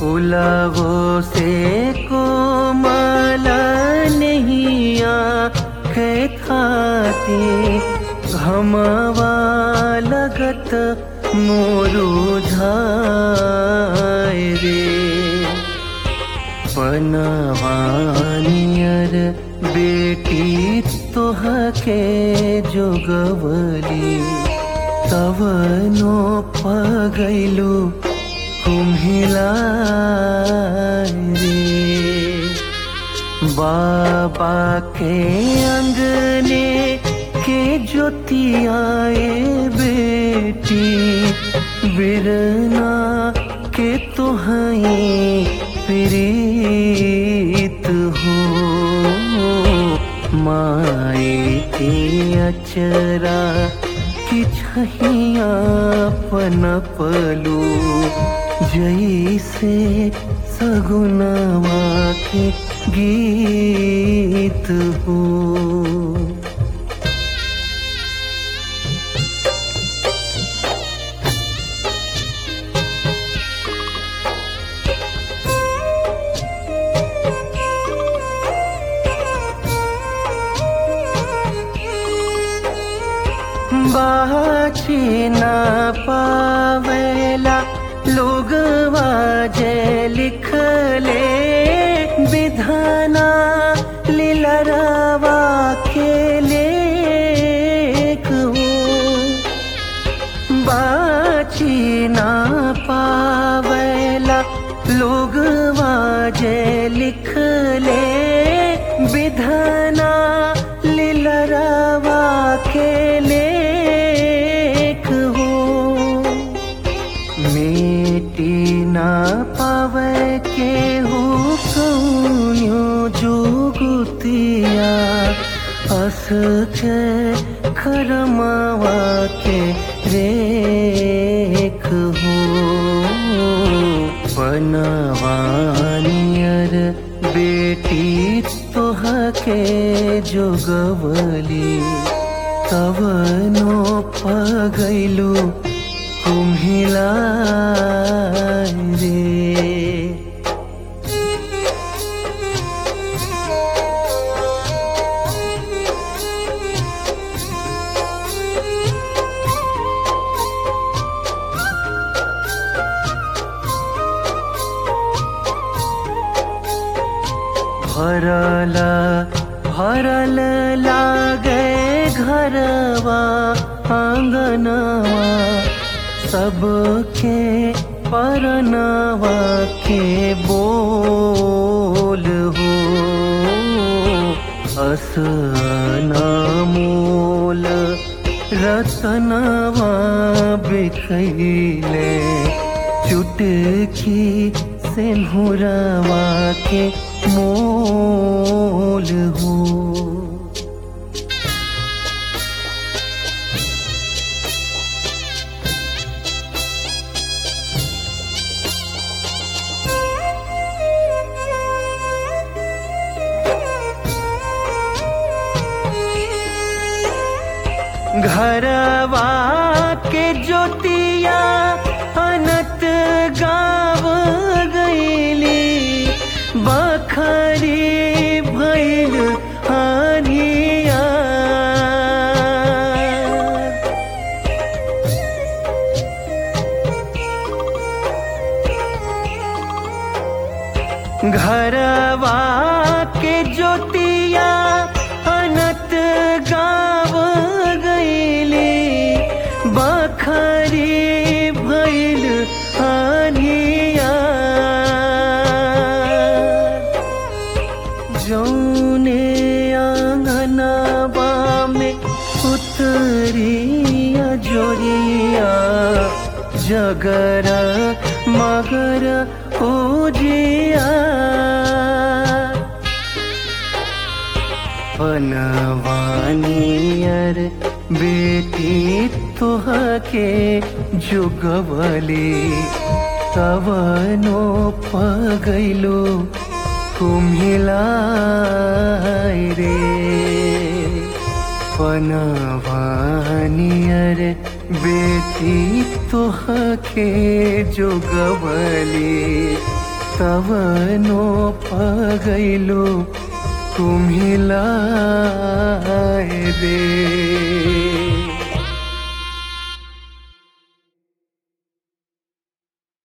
फुलवो से कोमल नहिया के थाती घमवा लगत मोरू झाय रे पनवानियर बेटी तोहके जोगवली तवनो पगैलू कुम्हिला रे बाबा के अंगने के ज्योतियाए बेटी बिरना के तुहई प्रीत हो माए के अचरा कि छहिया पनपलू जैसे सगुनवा के गीत हो बाची न पावेला लोग वाजे लिखले विधाना लीलरावा के लेख हो बाची न पावेला लोग वाजे लिखले विधाना लीलरावा के लेख हो मेटी ना पावे के हो कौनियो जुगुतिया अस के खरमावा के रेख हो पनवानियर बेटी तोहके जोगवली तवनो पगैलू कुम्हिला रे भरल भरल लागे घरवा आंगनवा सबके परनवा के बोल हो अस मोल रतनवा बिखैले चुटकी सिंहुरवा के मोल हो घरवा के ज्योतिया अनत गाव गईली बखरी भैल हानिया घरवा के ज्योतिया अनत गाव गईली बखरी भैल हानिया जौने आंगनवा में उतरिया जोरिया जगर मगर पूजिया बनवानियर बेटी तोहके जुगवली तवनो पगैलो कुम्हिलाय रे पनवानियर बेटी तोहके जोगवली तवनो पगैलो कुम्हिलाए रे